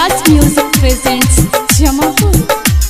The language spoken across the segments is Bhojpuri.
युवराज म्यूजिक प्रेजेंट्स जमापुर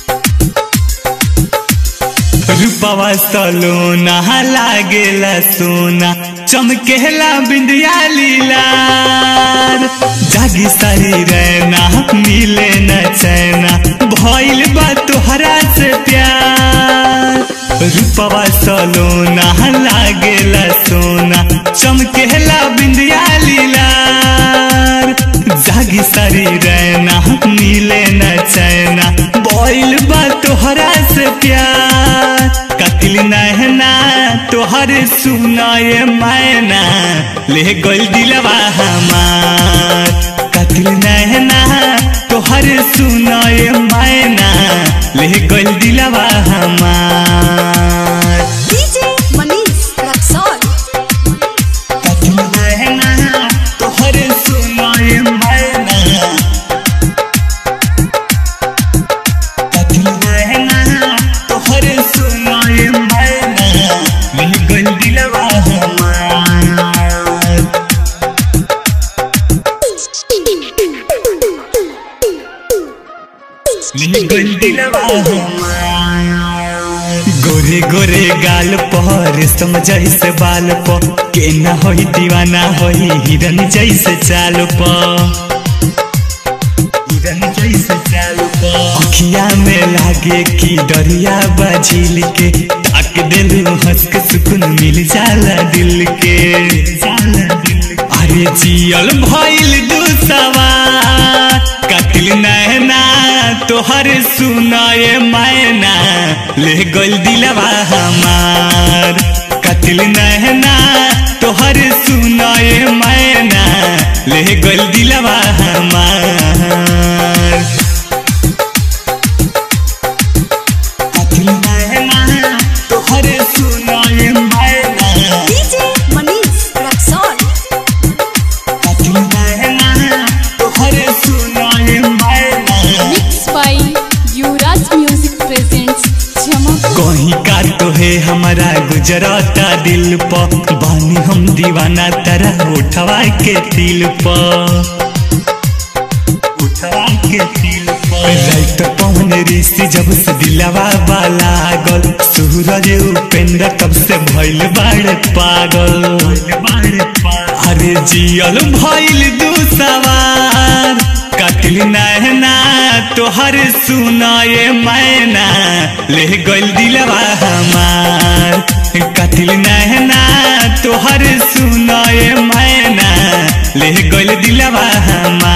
रूपवा सलोना लागेला सोना चमकेला बिंदिया लीलार जागी सारी रहना मिले न चैना भइल बा तोहरा से प्यार रूपवा सलोना लागेला सोना चमकेला बिंदिया लीलार जागी सारी रहना मिले न चैना भइल बा तोहरा से प्यार कतिल नहना तोहर सुनाए मैना ले गल दिलवा हमार कतिल नहना तोहर सुनाए मैना ले गल दिलवा हमार डीजे मनीष रक्सौल कतिल नहना तोहर सुनाए मैना कतिल नहना तोहर सुनाए मैना ले गल दिलवा हमार गोरे गोरे गाल पर समझ से बाल प के न होई दीवाना होई हिरन जैसे चाल प हिरन जैसे चाल प अखिया में लागे कि डरिया बाझिल के ताक दिल हंस के सुकून मिल जाला दिल के जाला दिल के। अरे जियल भइल दू सवार कतिल नैना तोहर सुनाए मैना ले गल दिलवा हमार कतिल नैना तोहर सुनाए मैना ले गल दिलवा हमार कतिल नैना तोहर सुनाए मैना डीजे मनीष रक्सौल कतिल नैना तोहर सुनाए मैना mix by Yuvraj music presents Jamapur कहीं का तो है हमारा गुजराता दिल प बानी हम दीवाना तरह उठवा के दिल प उठवा के दिल प रात पवन ऋषि जब से दिलवा वाला गल सूरज उपेंद्र कब से भइल बाड़े पागल अरे जियल भइल दू सवार कतिल नहना तोहर सुनाए मैना ले गल दिलवा हमार कतिल नहना तोहर सुनाए मैना ले गल दिलवा हमार